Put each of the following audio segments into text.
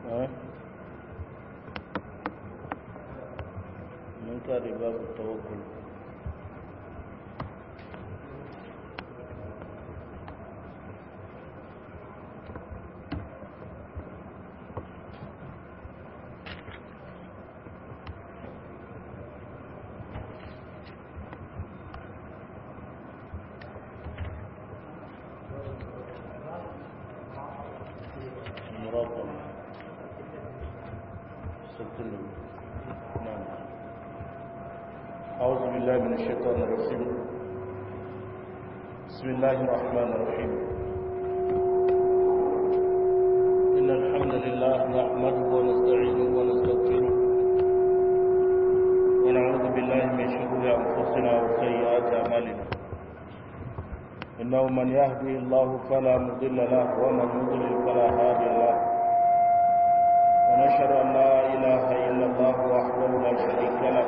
mun kare babu tawakkul مراقبة ستة نعم أعوذ بالله من الشيطان الرجيم بسم الله الرحمن الرحيم إن الحمد لله نحمده ونستعينه ونستغفره ونعوذ بالله من شرور أنفسنا وسيئات أعمالنا إنه من يهدي الله فلا مضل له ومن يضلل فلا هادي له ونشهد أن لا إله إلا الله وحده لا شريك له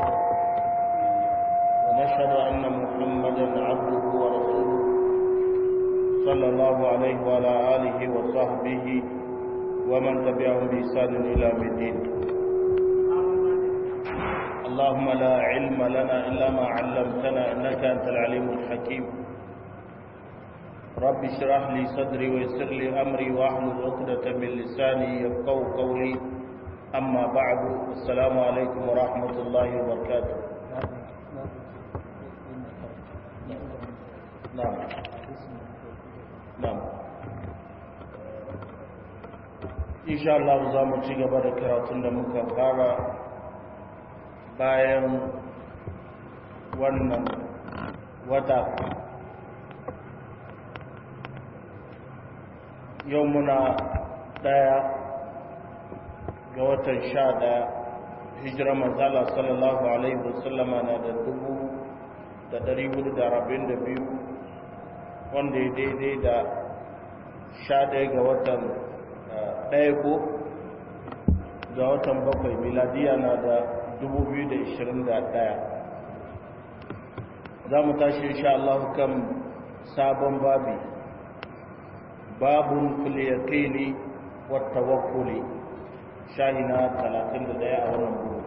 ونشهد أن محمدا عبده ورسوله صلى الله عليه وعلى آله وصحبه ومن تبعهم بإحسان إلى يوم الدين اللهم لا علم لنا إلا ما علمتنا إنك أنت العليم الحكيم رب اشرح لي صدري ويسر لي أمري واحلل عقدة من لساني يفقهوا قولي أما بعد السلام عليكم ورحمة الله وبركاته نعم نعم إن شاء الله za mu ci gaba da karatun da muka fara bayan wannan wata yau muna daya ga watan sha daya hijira manzala sallallahu alaihi wasallama na da dubu da dari hudu da rabin da biyu wanda ya daidai da sha daya ga watan daya ko ga watan bakwai miladiya na da dubu biyu da ishirin da daya za mu tashi insha Allah kan sabon babi باب في اليقين والتوكل شاهنا 31 a wannan bugu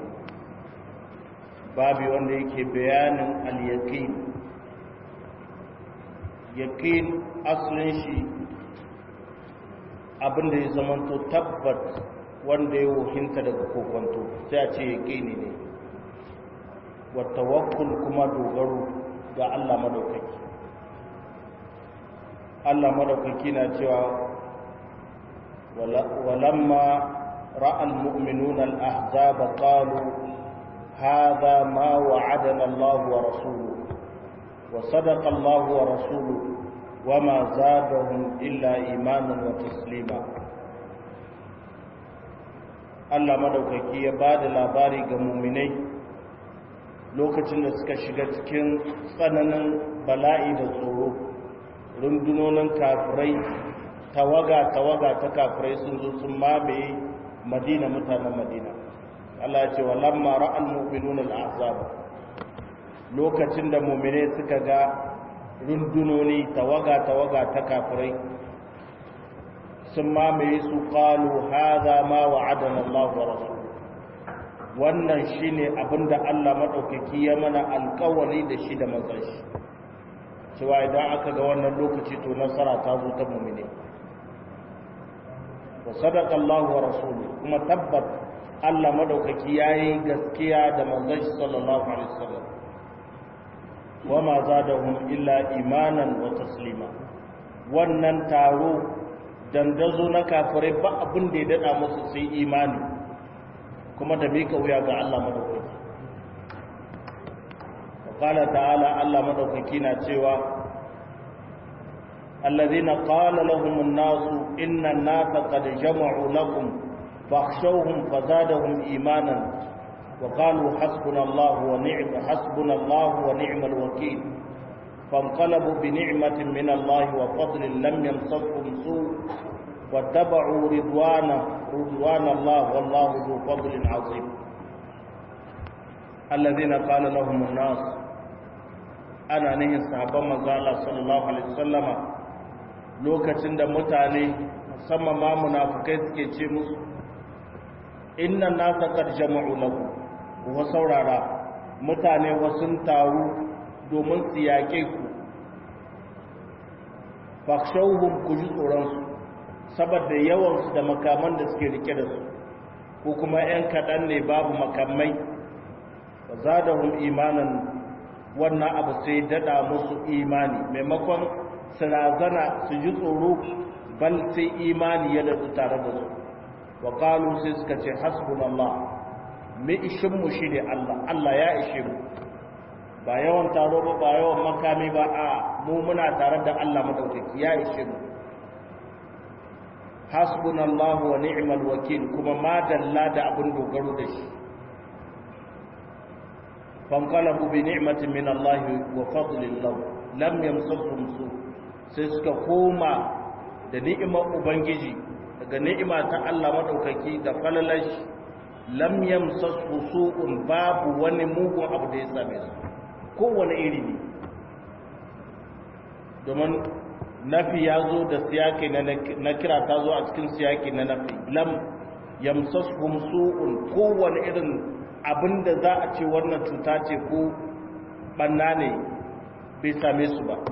babi wanda yake bayanin al-yaqin yaqin asalin shi abinda ya zamanto tabbat wanda ya wuhinta daga kokonto sai a ce yaqini ne wa tawakkul kuma dogaro ga Allah madaukaki Allah madaukaki na cewa walamma ra'al mu'minuna al-ahzab qalu hadha ma wa'adana Allah wa rasuluhu wa sadaqa Allah wa rasuluhu wama zadahum illa imanan wa taslima Allah madaukaki ya bada labari ga mu'minai lokacin da suka shiga cikin tsananin bala'i da tsoro rundunonin kafirai tawaga-tawaga ta kafirai sun zo sun mamaye madina mutanen madina Allah ce wa lamma ra'al mu'minun al-ahzab lokacin da mu'mine suka ga rundunoni tawaga-tawaga ta kafirai sun mamaye su qalu hadha ma wa'adana Allah wa rasul wannan shine abinda Allah madaukaki ya mana alƙawari da shi da manzon shi cewa idan aka ga wannan lokaci to nasara ta zo ta mumine wa sadaqa Allah wa rasuluhu kuma tabbat Allah madaukaki yayi gaskiya da manzon shi sallallahu alaihi wasallam wa ma zadahum illa imanan wa taslima wannan taro dandazo na kafirai ba abin da ya dada musu sai imani kuma da mika wuya ga Allah madaukaki قال تعالى الله مدوكي نا cewa الذين قال لهم الناس إن الناس قد جمعوا لكم فاخشوهم فزادهم إيمانا وقالوا حسبنا الله ونعم حسبنا الله ونعم الوكيل فانقلبوا بنعمة من الله وفضل لم يمسسهم سوء واتبعوا رضوانه رضوان الله والله ذو فضل عظيم الذين قال لهم الناس ana nihin sahabban manzo Allah sallallahu alaihi wasallama lokacin da mutane musamman ma munafukai suke ce musu inna nasa qad jama'u lakum wa saurara mutane wasun taru domin su yaƙe ku fakshauhum ku ji tsoronsu saboda yawansu da makaman da suke rike da su ko kuma 'yan kaɗan ne babu makamai ba za da hun imanin wannan abu sai daɗa musu imani maimakon su razana su ji tsoro bal sai imani ya daɗu tare da su wa ƙalu sai suka ce hasbunallah mai ishinmu shi ne allah allah ya ishe mu ba yawan taro ba ba yawan makami ba a mu muna tare da Allah madaukaki ya ishe mu hasbunallahu wa ni'mal wakil kuma ma dalla da abin dogaro da shi fanqalabu bi ni'matin min Allah wa fadlin lahu lam yamsasuhum su sai suka koma da ni'imar ubangiji daga ni'ima ta Allah madaukaki da falalashi lam yamsasu su'un babu wani mugun abu da ya same su kowane iri ne domin nafi ya zo da siyaki na kira ta zo a cikin siyaki na nafi lam yamsashum su'un kowane irin abin da za a ce wannan cuta ce ko banna ne bai same su ba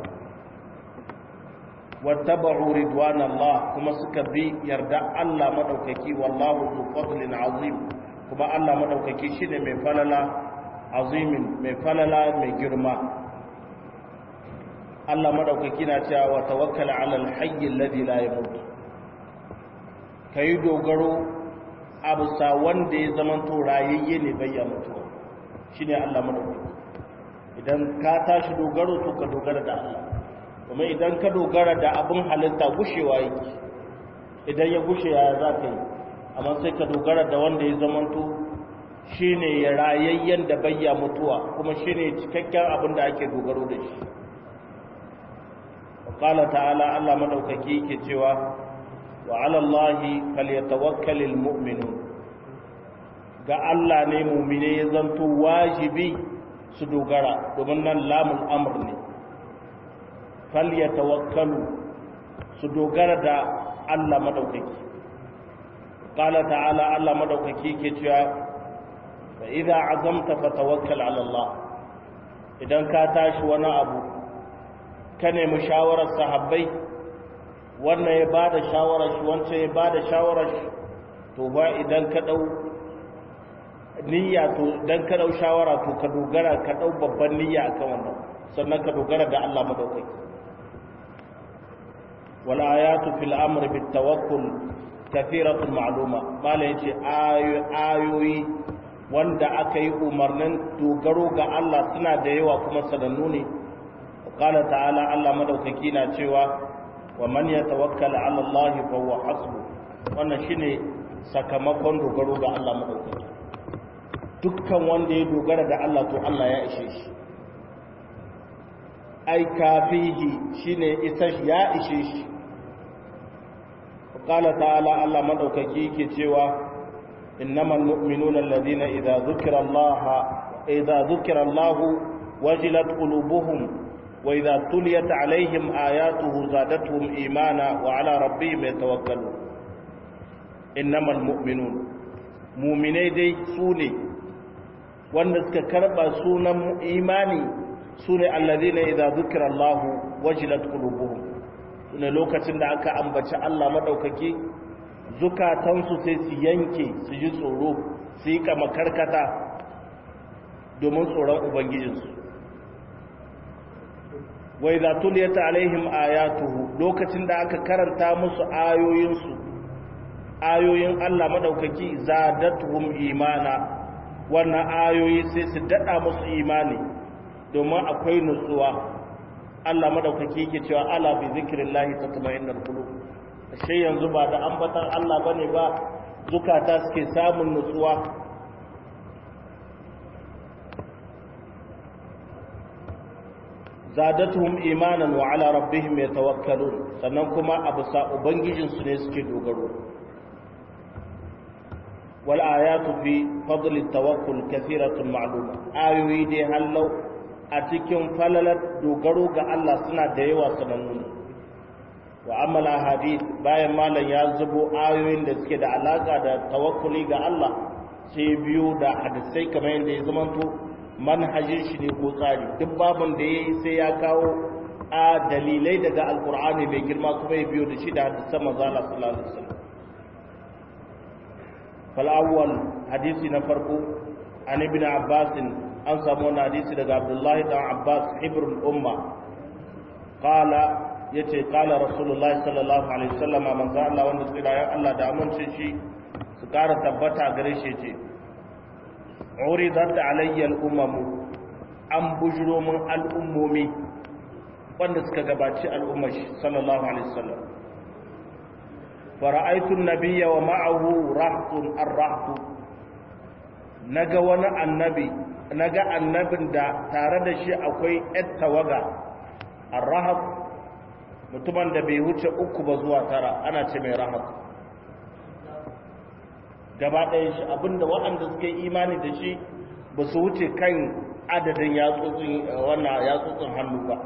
wattaba'u ridwanallah kuma suka bi yarda Allah madaukaki wallahu zu fadlin azim kuma Allah madaukaki shine mai falala azimin mai falala mai girma Allah madaukaki na cewa wa tawakkal ala alhayy alladhi la yamut kai dogaro abusa wanda ya zama to rayayye ne bai ya mutu shine Allah madaukaki idan ka tashi dogaro to ka dogara da Allah kuma idan ka dogara da abin halitta gushewa yake idan ya gushe ya za ka yi amma sai ka dogara da wanda ya zama to shi ne ya rayayyen da bayya mutuwa kuma shi ne cikakken abin da ake dogaro da shi ƙala ta'ala Allah maɗaukaki ke cewa wa alallahi falyatawakkalil mu'minu ga Allah ne mumine ya zanto wajibi su dogara domin nan lamun amr ne falyatawakkalu su dogara da Allah maɗaukaki ƙala ta'ala Allah maɗaukaki ke cewa فإذا عزمت فتوكل على الله idan ka tashi wani abu ka nemi shawarar sahabbai wannan ya ba da shawarar shi wancan ya ba da shawarar shi to ba idan ka ɗau niyya to idan ka ɗau shawara to ka dogara ka ɗau babban niyya akan wannan sannan ka dogara da Allah madaukaki wal ayatu fil amri bit tawakkul kathiratul ma'luma mala yace ayoyi wanda aka yi umarnin dogaro ga Allah suna da yawa kuma sanannu ne qala ta'ala Allah madaukaki na cewa wa man yatawakkal 'ala Allah fa huwa hasbu wannan shine sakamakon dogaro ga Allah madaukaki dukkan wanda ya dogara da Allah to Allah ya ishe shi ai kafihi shine isa ya ishe shi qala ta'ala Allah madaukaki yake cewa إنما المؤمنون الذين إذا ذكر الله إذا ذكر الله وجلت قلوبهم وإذا تليت عليهم آياته زادتهم إيمانا وعلى ربهم يتوكلون إنما المؤمنون مؤمني دي سوني wanda suka karba sunan imani sune alladhina idza dhukira Allah wajilat qulubuhum sune lokacin da aka ambaci Allah madaukaki zukatansu sai su yanke su ji tsoro su yi kama karkata domin tsoron ubangijinsu wai za tuliyata alaihim ayatuhu lokacin da aka karanta musu ayoyinsu ayoyin Allah madaukaki zadatuhum imana wannan ayoyi sai su dada musu imani domin akwai nutsuwa Allah madaukaki yake cewa ala bi zikrillahi tatma'innul qulub ashe yanzu ba da ambatan Allah bane ba zukata suke samun nutsuwa zadatuhum imanan wa ala rabbihim yatawakkalun sannan kuma abu sa ubangijin su ne suke dogaro wal ayatu fi fadl at-tawakkul kathiratun ma'luma ayoyi dai hallau a cikin falalar dogaro ga Allah suna da yawa sanannu wa amala hadith bayan malam ya zubo ayoyin da suke da alaka da tawakkuli ga Allah sai biyu da hadisai kamar yadda ya zamanto manhajin shi ne ko tsari duk babin da yayi sai ya kawo a dalilai daga alkur'ani mai girma kuma ya biyo da shi da hadisan manzo Allah sallallahu alaihi wasallam fal awwal hadisi na farko an ibn abbas an samu wani hadisi daga abdullahi dan abbas hibrul umma qala yace qala rasulullahi sallallahu alaihi wasallam manzo Allah wanda tsira ya Allah da amince shi su kara tabbata gare shi yace uridat alayya al-umam an bujuro min al'ummomi wanda suka gabaci al'ummar shi sallallahu alaihi wasallam fara'aitu an-nabiyya wa ma'ahu rahtun ar-rahtu naga wani annabi naga annabin da tare da shi akwai ƴar tawaga ar-rahat mutumin da bai wuce uku ba zuwa tara ana ce mai rahat gaba ɗaya shi abinda waɗanda suka yi imani da shi ba su wuce kan adadin yatsotsin wannan yatsotsin hannu ba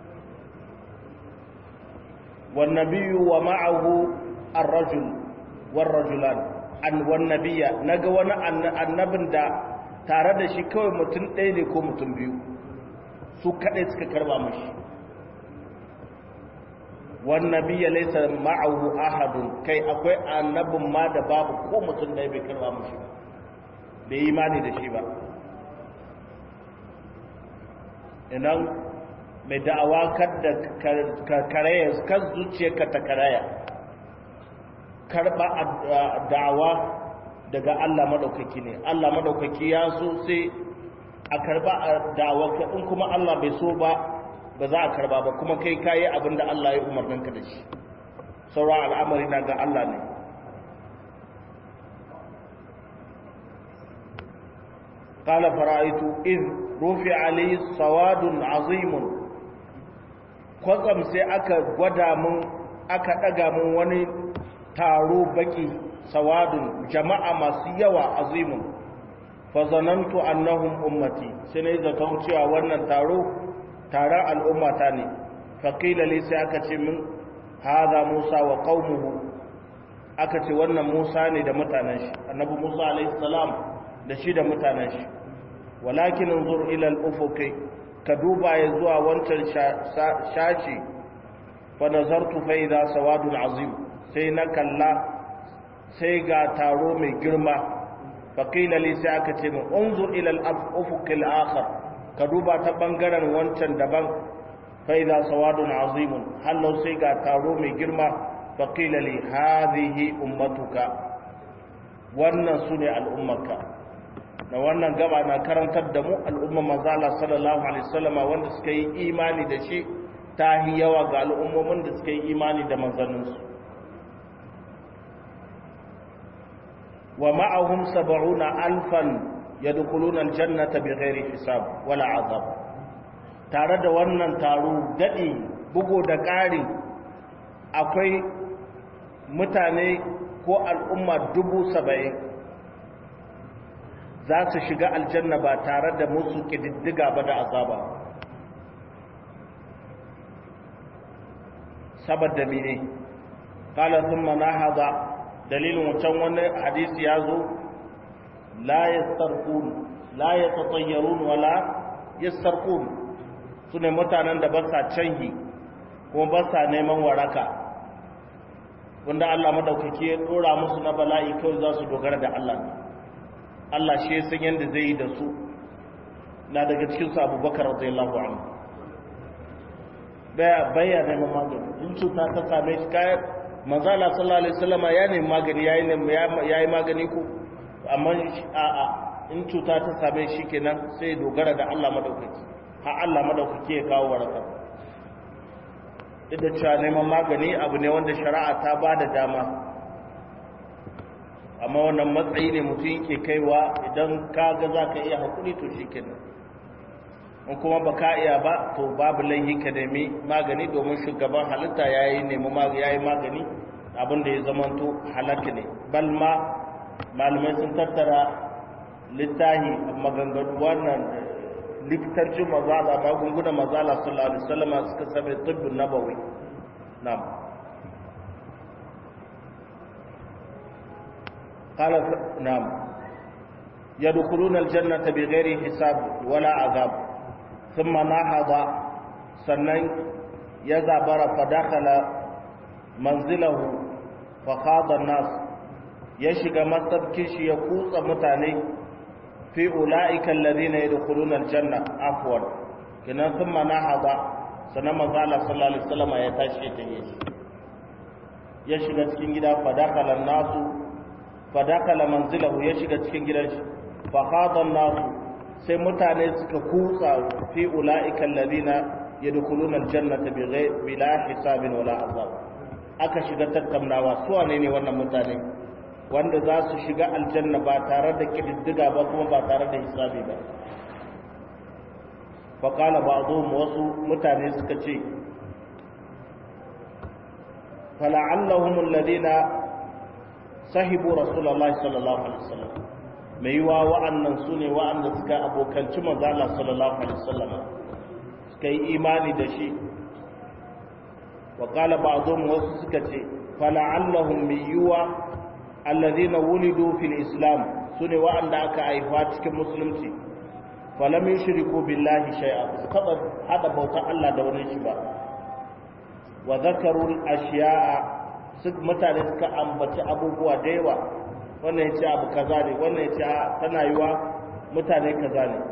والنبي ومعه الرجل والرجلان an wannabiya naga wani annabin da tare da shi kawai mutum ɗaya ne ko mutum biyu su kaɗai suka karba mashi wannabiya laisa ma'ahu ahadun kai akwai annabin ma da babu ko mutum ɗaya bai karba mashi ba bai imani da shi ba inan mai da'awa kada ka karaya kan zuciyarka ta karaya karba da'awa daga Allah madaukaki ne Allah madaukaki ya so sai a karba da'awa ka in kuma Allah bai so ba ba za a karba ba kuma kai kayi abin da Allah ya umarnin ka da shi saura al'amari na ga Allah ne قال فرأيت إذ رفع لي سواد عظيم kwatsam sai aka gwada mun aka daga mun wani taro baki sawadun jama'a masu yawa azimun fa zanantu annahum ummati sai ne zaton cewa wannan taro taron al'ummata ne fa qila li sai aka ce min hadha musa wa qaumuhu aka ce wannan musa ne da mutanen shi annabi musa alayhi salam da shi da mutanen shi walakin unzur ila al-ufuqi ka duba ya zuwa wancan shashi fa nazartu fa idha sawadun azim sai na kalla sai ga taro mai girma fa qila li sai aka ce min unzur ila al-ufuq al-akhar ka duba ta bangaren wancan daban fa idha sawadun azim hallau sai ga taro mai girma fa qila li hadhihi ummatuka wannan sune al'ummarka na wannan gaba na karantar da mu al'umma manzala sallallahu alaihi wasallama wanda suka yi imani da shi ta yi yawa ga al'ummomin da suka yi imani da manzanninsu wa ma'ahum sab'una alfan yadkhuluna aljannata bighairi hisab wala azab tare da wannan taro dadi bugo da ƙari akwai mutane ko al'umma dubu saba'in za su shiga aljanna ba tare da musu ƙididdiga ba da azaba saboda mene kala sun mana haza dalilin wancan wani hadisi ya zo la yastarqun la yatatayyarun wala yastarqun su ne mutanen da ba sa canhi kuma ba sa neman waraka wanda Allah madaukaki ya dora musu na bala'i kawai za su dogara da Allah ne Allah shi ya san yadda zai yi da su na daga cikin su abubakar radiyallahu anhu baya baya neman magani in cuta ta same shi kayan manzala sallallahu alaihi wasallama ya nemi magani yayi yayi magani ko amma a a in cuta ta same shi kenan sai dogara da Allah madaukaki har Allah madaukaki ya kawo waraka duk da cewa neman magani abu ne wanda shari'a ta ba da dama amma wannan matsayi ne mutum yake kaiwa idan ka ga za ka iya haƙuri to shi kenan in kuma ba ka iya ba to babu laihi ka nemi magani domin shugaban halitta ya yi nemi ya yi magani abinda ya zamanto halakka ne balma malamai sun tattara littahi maganganu wannan likitancin mazala magungunan mazala sallallahu alaihi wasallam suka same tibbin nabawi na'am قال نعم يدخلون الجنة بغير حساب ولا عذاب ثم نهض سنن يزبر فدخل منزله فخاض الناس يشق مسبكش يقوص متاني في أولئك الذين يدخلون الجنة عفوا كنا ثم نهض سنن مزالة صلى الله عليه وسلم يتاشي تهيش يشق cikin gida fadakala nasu fadakala manzilahu ya shiga cikin gidan shi fahadan nasu sai mutane suka kutsa fi ula'ika alladhina yadkhuluna aljannata bila hisabin wala azab aka shiga tattaunawa su wane ne wannan mutane wanda za su shiga aljanna ba tare da kididdiga ba kuma ba tare da hisabi ba faqala ba'dhum wasu mutane suka ce fala'allahum alladhina sahibu rasulullahi sallallahu alaihi wasallam mai yiwa wa'annan su ne wa'anda suka abokanci manzala sallallahu alaihi wasallam suka yi imani da shi wa qala ba'dhum wasu suka ce fala'allahum mai yiwa alladhina wulidu fil islam su ne wa'anda aka haifa cikin musulunci falam yushriku billahi shay'a kada hada bautar Allah da wani shi ba wa zakaru ashiya'a mutane suka ambaci abubuwa da yawa wannan ya ce abu kaza ne wannan ya ce tana yiwa mutane kaza ne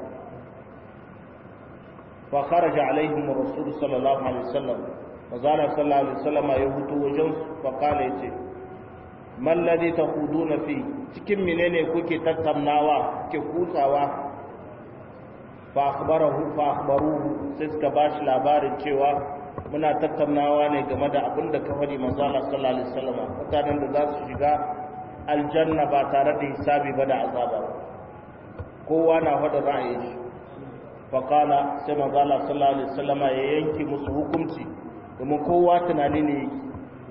fa kharaja alaihim rasul sallallahu alaihi wasallam mazala sallallahu alaihi wasallam ya hutu wajen fa kala yace man ladhi taquduna fi cikin menene kuke tattaunawa kuke kutsawa fa akhbarahu fa akhbaruhu sai suka bashi labarin cewa muna tattaunawa ne game da abin da ka faɗi manzo Allah sallallahu alaihi wasallam mutanen da za su shiga aljanna ba tare da hisabi ba da azaba kowa na faɗa ra'ayin shi fa qala sai manzo Allah sallallahu alaihi wasallam ya yanke musu hukunci domin kowa tunani ne yake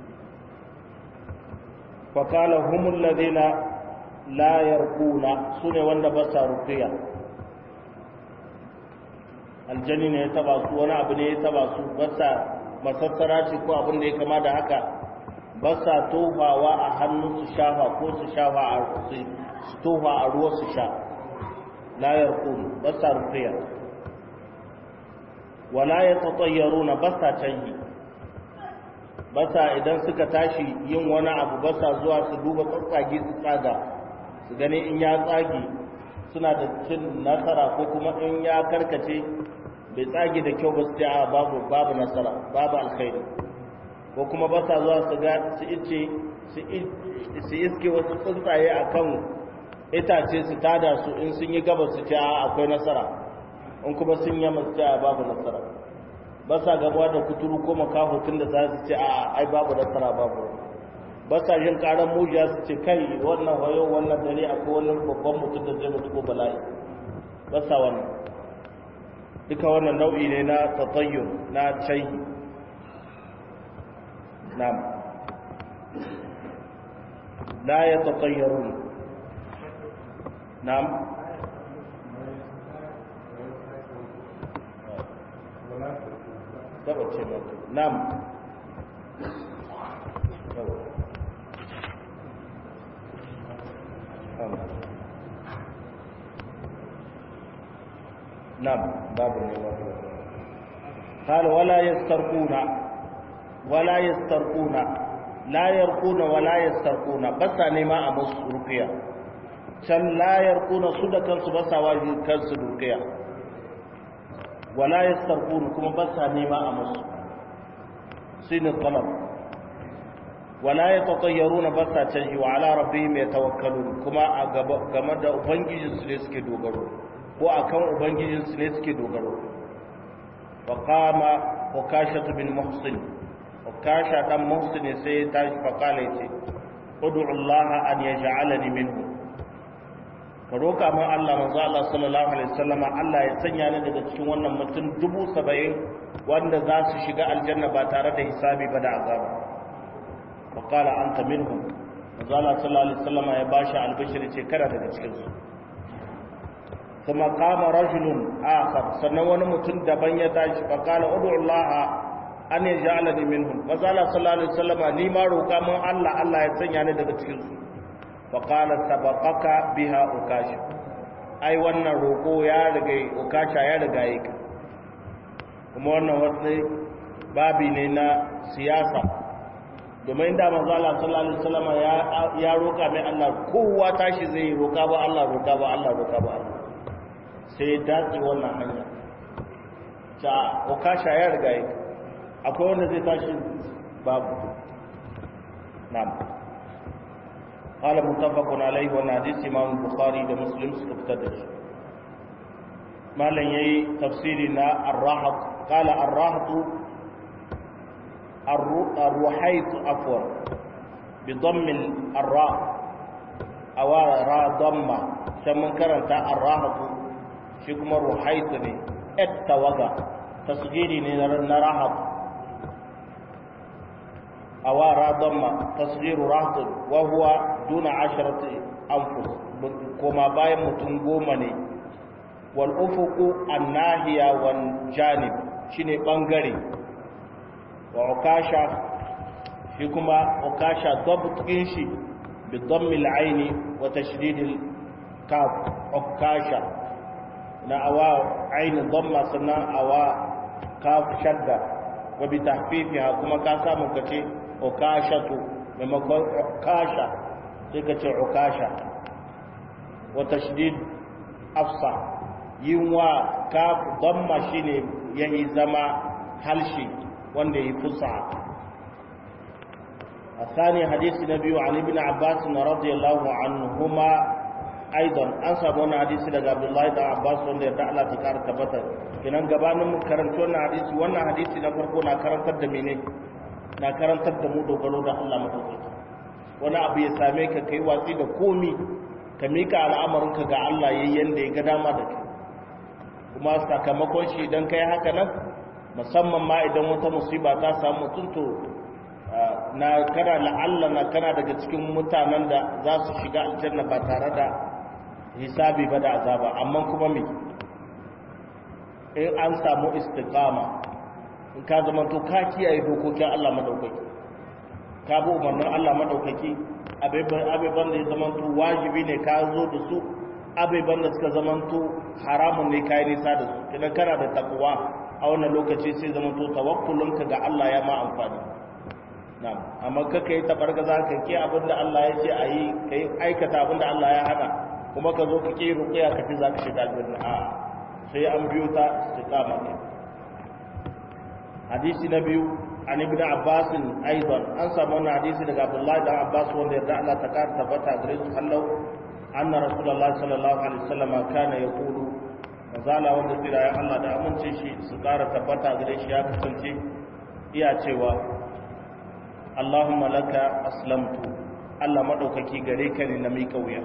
fa qala humul ladina la yarquna sune wanda ba sa ruqiya aljani ne ya taba su wani abu ne ya taba su basa masassara ce ko abin da ya kama da haka basa tofawa a hannu su shafa ko su shafa a su tofa a ruwa su sha layar kunu basa rufiya wala ya tsatsayyaru na basa canji basa idan suka tashi yin wani abu basa zuwa su duba tsatsage su tsaga su gani in ya tsage suna da cin nasara ko kuma in ya karkace bai tsage da kyau ba su a babu babu nasara babu alkhairi ko kuma ba sa zuwa su ga su ice su iske wasu tsuntsaye a kan itace su tada su in sun yi gaba su ce a akwai nasara in kuma sun yi masu ce a babu nasara ba sa gabuwa da kuturu ko makahutun da za su ce a ai babu nasara babu ba sa jin karan mujiya su ce kai wannan wayo wannan dare akwai wani babban mutum da zai mutu ko bala'i ba sa wannan duka wannan nau'i ne na tatayyur na caihi na'am la ya tatayyarun na'am Daba ce mutu. Na'am. نعم باب قال ولا يسترقون ولا يسترقون لا يرقون ولا يسترقون بس نما امس رقيا can la yarquna su da kansu ba sa waji kansu ruqiya wala yastarqun kuma ba sa nema a musu sinin talab wala yatatayyaruna ba sa canji wa ala rabbihim yatawakkalun kuma a game da ubangijinsu ne suke dogaro ko akan ubangijinsu ne suke dogaro wa qama ukashatu bin muhsin ukasha dan muhsin sai ta fa kala yace ud'u Allah an yaj'alani minhu ka roka min Allah manzo Allah sallallahu alaihi wasallam Allah ya sanya ni daga cikin wannan mutum dubu saba'in wanda za su shiga aljanna ba tare da hisabi ba da azaba fa qala anta minhum manzo Allah sallallahu alaihi wasallam ya bashi albishir ce kada daga cikin su ثم قام رجل آخر sannan wani mutum daban ya tashi fa qala ud'u Allah an yaj'alani minhum fa qala sallallahu alaihi wasallam ni ma roka mun Allah Allah ya sanya ni daga cikin su faƙala sabaqaka biha ukasha ai wannan roƙo ya riga ukasha ya riga yi ka kuma wannan wasu babi ne na siyasa domin da manzo Allah sallallahu alaihi wasallam ya ya roƙa mai Allah kowa tashi zai roƙa ba Allah roƙa ba Allah roƙa ba Allah sai dace wannan hanya ta ukasha ya riga yi akwai wanda zai tashi babu na'am قال متفق عليه وانا حديث امام البخاري ده مسلم سكفتد ما لن يي تفسيرنا الراحة قال الراحة الروحيت عفوا بضم الراء او را ضمه ثم كرنت الراحة shi kuma ruhaitu ne tawaga tasgiri ne na rahat a wara damma tasgiru rahatun wahuwa duna asharati anfus koma bayan mutum goma ne wal ufuku annahiya wal janib shine bangare wa ukasha shi kuma ukasha dabtin shi bi dammil aini wa tashdidil kaf ukasha na awa ainihin damma sannan awa kaf shadda wa bi tahfifiha kuma ka samu ka ce ukashatu maimakon ukasha sai ka ce ukasha wa tashdid afsa yin wa kaf damma shine yayi zama halshi wanda yi fusa الثاني حديث النبي عن ابن عباس رضي الله عنهما aidan an samu wani hadisi daga abdullahi da abbas wanda ya Allah ta kara tabbatar kenan gabanin mu karanci wannan hadisi wannan hadisi na farko na karantar da mene na karantar da mu dogaro da Allah madaukaki wani abu ya same ka kai watsi da komi ka mika al'amarinka ga Allah yayin yanda ya ga dama da kai kuma sakamakon shi idan kai haka nan musamman ma idan wata musiba ta samu mutum to na kana la'alla na kana daga cikin mutanen da za su shiga aljanna ba tare da hisabi ba da azaba amma kuma me in an samu istiqama in ka zama to ka kiyaye dokokin Allah madaukaki ka bi umarnin Allah madaukaki abeban da ya zama to wajibi ne ka zo da su abeban da suka zama to haramun ne kai nisa da su idan kana da takwa a wannan lokaci sai zama to tawakkulunka ga Allah ya ma amfani na'am amma kaka yi tabargaza ka ke abinda Allah ya ce a yi ka yi aikata abinda Allah ya hana kuma ka zo ka ke ruƙiya ka fi za ka shiga aljanna a sai an biyo ta istiqama ne hadisi na biyu an ibn abbas aidan an samu wannan hadisi daga abdullahi da abbas wanda yarda Allah ta kara tabbata gare su hallau anna rasulullahi sallallahu alaihi wasallam kana yaqulu mazala wanda tsira ya Allah da amince shi su kara tabbata gare shi ya kasance iya cewa Allahumma laka aslamtu Allah madaukaki gare ka ne na mika wuya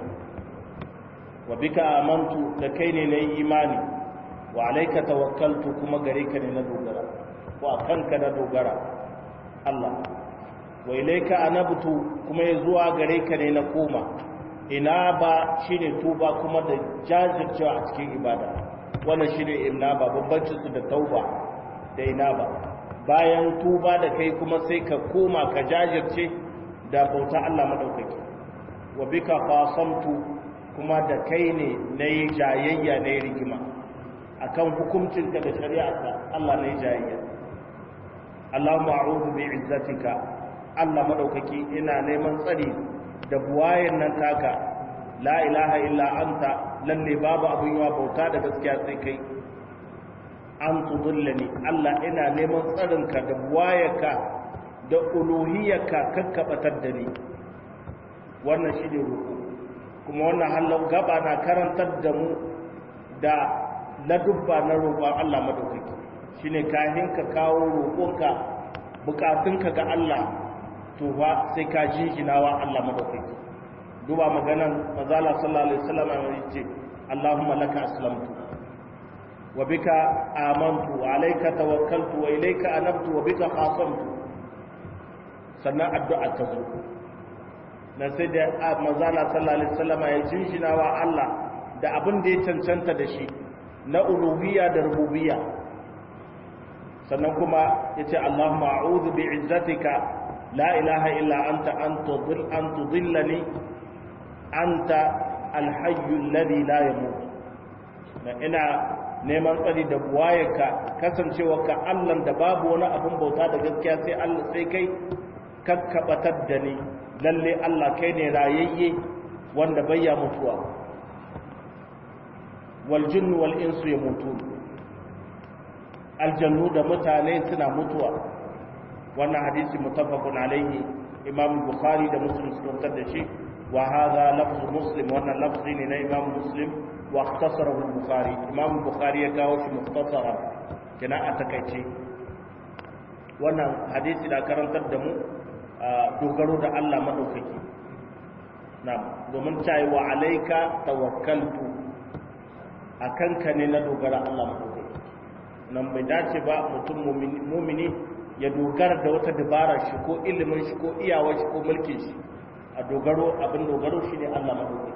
wa bika amantu da kai ne na yi imani wa alaika tawakkaltu kuma gare ka ne na dogara ko a kanka na dogara Allah wa ilaika anabtu kuma ya zuwa gare ka ne na koma ina ba shine tuba kuma da jajircewa a cikin ibada wannan shine ina ba bambancin su da tauba da ina ba bayan tuba da kai kuma sai ka koma ka jajirce da bauta Allah madaukaki wa bika qasamtu kuma da kai ne nayi jayayya nayi rigima akan hukuncinka da shari'arka Allah nayi jayayya Allahumma a'udhu bi'izzatika Allah madaukaki ina neman tsari da buwayen nan taka la ilaha illa anta lalle babu abin yawa bauta da gaskiya sai kai an tudullani Allah ina neman tsarinka da buwayarka da uluhiyarka kakkabatar da ni wannan shi ne roƙo kuma wannan halin gaba na karantar da mu da ladubba na roƙon Allah madaukaki shine kahin ka kawo roƙonka bukatunka ga Allah to fa sai ka jinjinawa Allah madaukaki duba maganan mazala sallallahu alaihi wasallam ya ce Allahumma laka aslamtu wa bika amantu wa alayka tawakkaltu wa ilayka anabtu wa bika qasamtu sannan addu'a ta zo na sai da mazala sallallahu alaihi wasallam ya jinjinawa Allah da abin da ya cancanta da shi na uluhiyya da rububiyya sannan kuma yace Allahumma a'udhu bi'izzatika la ilaha illa anta an tudil an tudillani anta alhayyu alladhi la yamut na ina neman tsari da buwayeka kasancewa ka Allah da babu wani abin bauta da gaskiya sai Allah sai kai kakkabatar da ni lalle Allah kai ne rayayye wanda bayya mutuwa wal jinnu wal insu yamutun aljannu da mutane suna mutuwa wannan hadisi muttafaqun alaihi imam bukhari da muslim suka fitar da shi wa hadha lafzu muslim wannan lafzi ne na imam muslim wa ikhtasarahu al-bukhari imam bukhari ya kawo shi mukhtasara kina a takaice wannan hadisi da karantar da mu dogaro da Allah madaukaki na domin cewa wa alaika tawakkaltu akan ka ne na dogara Allah madaukaki nan bai dace ba mutum mumini ya dogara da wata dabara shi ko ilimin shi ko iyawar shi ko mulkin shi a dogaro abin dogaro shi ne Allah madaukaki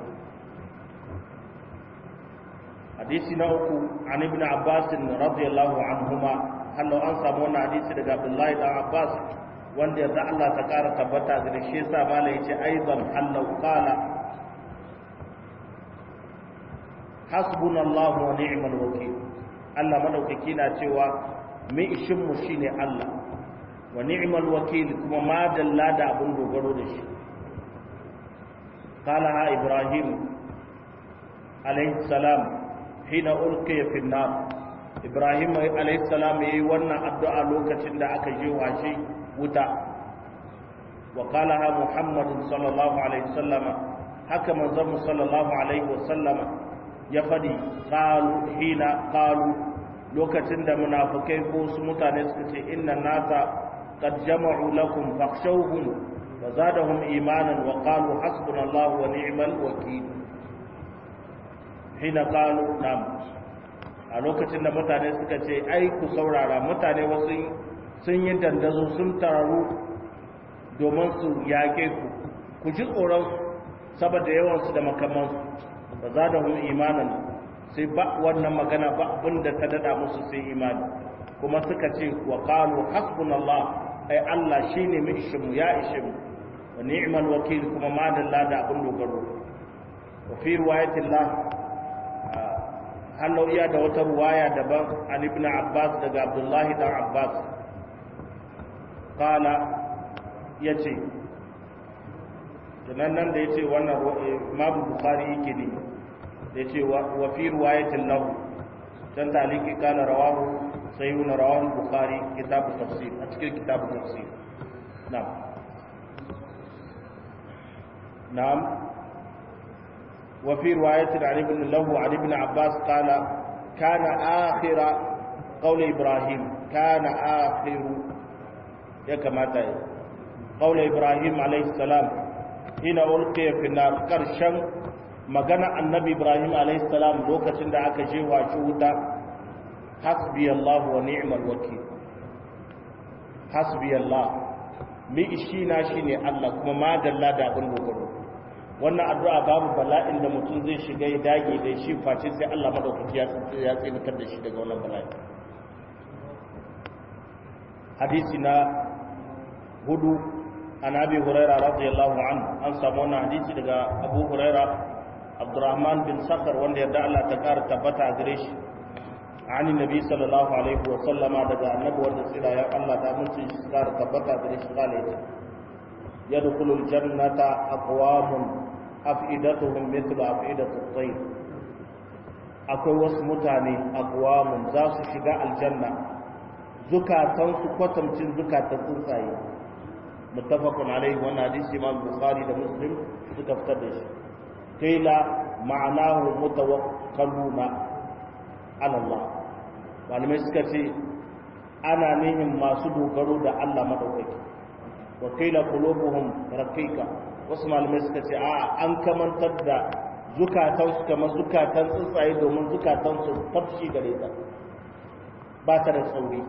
hadisi na uku an ibn abbas radiyallahu anhuma hallo an samu wannan hadisi daga abdullahi dan abbas wanda yanzu Allah ta kara tabbata da shi yasa mala yace aidan hallo qala hasbunallahu wa ni'mal wakeel Allah madaukaki na cewa mai ishin mu shine Allah wa ni'mal wakeel kuma ma dalla da abun dogaro da shi qala ha ibrahim alayhi salam hina ulqiya fi nar ibrahim alayhi salam yayi wannan addu'a lokacin da aka je washe wuta wa qala ha muhammad sallallahu alaihi wasallama haka manzon sallallahu alaihi wasallama ya fadi qalu hina qalu lokacin da munafikai ko su mutane suka ce inna nasa qad jama'u lakum fakhshawhum wa zadahum imanan wa qalu hasbunallahu wa ni'mal wakeel hina qalu nam a lokacin da mutane suka ce ai ku saurara mutane wasu sun yi dandazo sun tararu domin su yaƙe ku ku ji tsoron saboda yawansu da makamansu ba za da hun imanin sai ba wannan magana ba abinda ta dada musu sai imani kuma suka ce wa qalu hasbunallah ai Allah shine mu ishe mu ya ishe mu wa ni'mal wakil kuma ma dalla da abin dogaro wa fi riwayatillah hallau iya da wata ruwaya daban an ibn abbas daga abdullahi dan abbas kala ya ce tunan nan da ya ce wannan imamu bukari yake ne da ya ce wa fi ruwayatin lahu can taliki kala rawahu sai yi rawahu bukari kitabu tafsir a cikin kitabu tafsir na'am na'am وفي رواية عن ابن له عن ابن عباس قال كان آخر قول إبراهيم كان آخر يا كما تاي قول إبراهيم عليه السلام هنا ألقي في النار كرشم magana annabi ibrahim alayhi salam lokacin da aka je wa shi wuta hasbi allah wa ni'mal wakil hasbi allah mi ishi na shine allah kuma madalla da abin dogaro wannan addu'a babu bala'in da mutum zai shiga ya dage da shi face sai Allah madaukaki ya ya tsinatar da shi daga wannan bala'i hadisi na hudu an abi huraira radiyallahu anhu an samu wannan hadisi daga abu huraira abdurrahman bin sakhar wanda yadda Allah ta kara tabbata a gare shi ani nabi sallallahu alaihi wa sallama daga annabi wanda tsira ya Allah ta mun ci kara tabbata a gare shi kale yadkhulul jannata aqwamun afidatuhum mithlu afidatu at-tayr akwai wasu mutane aqwamun za su shiga aljanna zukatan su kwatamcin zukatan tsuntsaye muttafaqun alaihi wannan hadisi imam bukhari da muslim suka fitar da shi qila ma'anahu mutawakkaluna ala Allah malamai suka ce ana nihin masu dogaro da Allah madaukaki wa qila qulubuhum raqiqa wasu malamai suka ce a an kamantar da zukatan su kamar zukatan tsuntsaye domin zukatan su tafshi gare ta ba ta da tsauri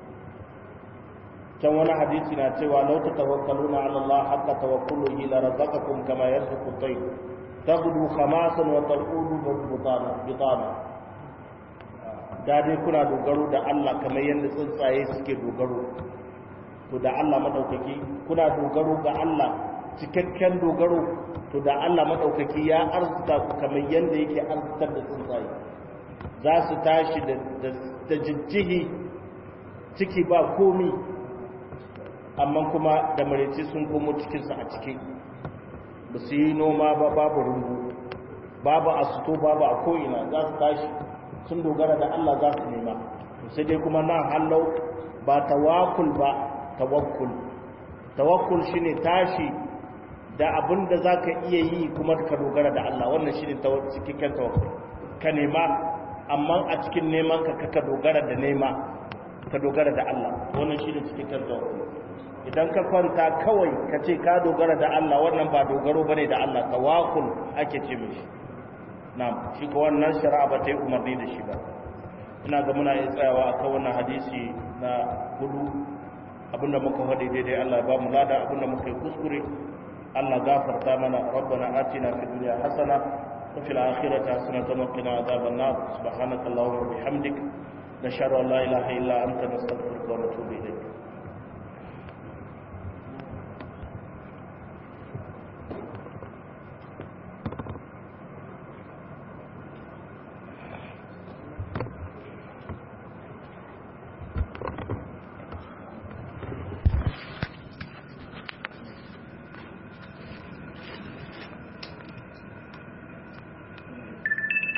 can wani hadisi na cewa lau ta tawakkaluna ala Allah haqqa tawakkuluhi la razaqakum kama yarzuqu at-tayr taghdu khamasan wa tarqudu bitana bitana da dai kuna dogaro da Allah kamar yadda tsuntsaye suke dogaro to da Allah madaukaki kuna dogaro ga Allah cikakken dogaro to da Allah maɗaukaki ya arzuta ku kamar yadda yake arzutar da tsuntsaye za su tashi da jijjihi ciki ba komi amma kuma da maraice sun komo cikinsu a ciki ba su yi noma ba babu rumbu babu asuto babu a ko'ina za su tashi sun dogara da Allah za su nema sai dai kuma nan hallau ba tawakul ba tawakkul tawakkul shine tashi da abin da za ka iya yi kuma ka dogara da Allah wannan shine cikakken tawakkul ka nema amma a cikin neman ka ka dogara da nema ka dogara da Allah wannan shine cikakken tawakkul idan ka kwanta kawai ka ce ka dogara da Allah wannan ba dogaro bane da Allah tawakkul ake ce mishi na'am shi ko wannan shari'a ba ta yi umarni da shi ba ina ga muna iya tsayawa a kan wannan hadisi na hudu abinda muka faɗi daidai Allah ba mu lada abinda muka yi kuskure Allah gafarta mana rabbana atina fid dunya hasana wa fil akhirati hasanatan wa qina adhaban nar subhanakallahumma wa bihamdik nashhadu an la ilaha illa anta nastaghfiruka wa natubu ilayk